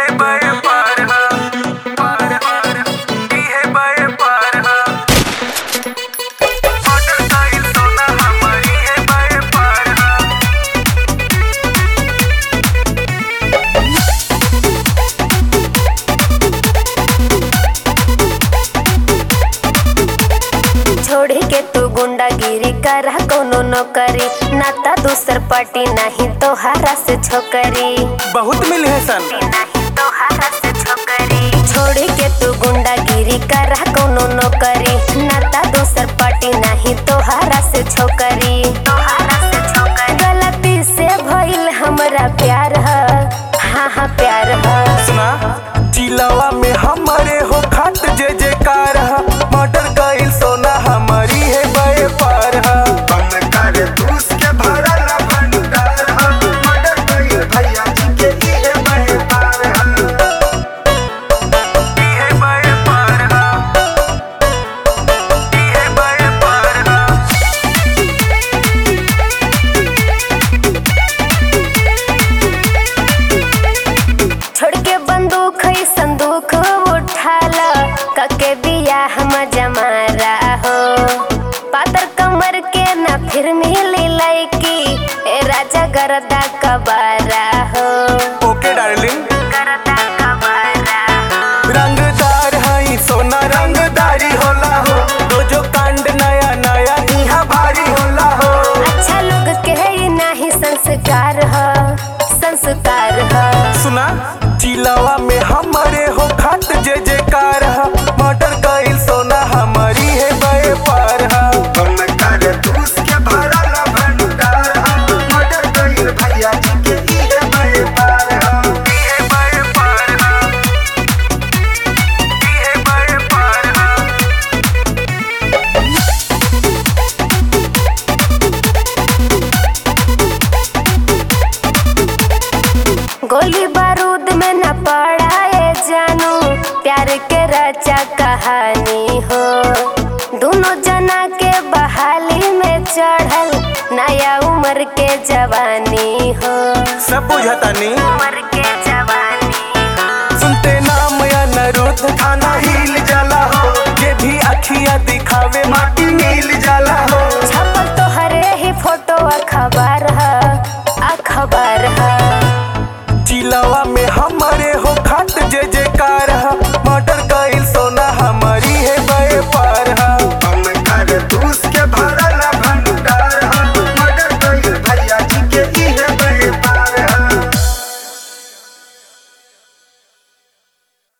इहे बड़े पार हा पार पार इहे बड़े पार हा मर्डर कइल सोना हमर इहे बड़े पार हा छोड़ी के तू गुंडागिरी करा कोनो नौकरी नाता दूसर पार्टी नहीं तोहारा से छोकरी बहुत मिले है सन नहीं तोहारा से छोकरी छोड़ी के तू गुंडागिरी करा कोनो नौकरी नाता दूसर पार्टी नहीं तोहारा से छोकरी तोहारा से छोकरी गलती से भइल हमरा प्यार ह हाँ हाँ प्यार ह सुना जिलावा में हमारे हो खाट जे जे कार हा मर्डर कइल सोना हमारी है बड़े पार हा बंद कर दूस के भरल भंडार हम मर्डर कइल भैया जी के इहे बड़े पार हम इहे बड़े पार हा इहे बड़े पार हा छोड़ के बंदूक है संदूक उठाला कके बिया हम जमारा हो पातर कमर के ना फिर मिली लैकी ए राजा गरदा कबारा हो ओके डार्लिंग गरदा कबारा हो रंगदार हई सोना रंगदारी होला हो तो जो कांड नया नया इहा भारी होला हो अच्छा लोग के ही नाही संस्कार ह संस्कार ह सुना जिलावा में हमारे हो खाट जे जे कार हा मर्डर कइल सोना हमारी है बड़े पार हा बंद कर दूस के भरल भंडार हम मर्डर कइल भैया जी के इहे बड़े पार हम इहे बड़े पार हा इहे बड़े पार हा गोली बारूद में न पड़ाए जानू प्यार के रचा कहानी हो दोनों जना के बहाली में चढ़ल नया उम्र के जवानी हो सब बुझतानी उम्र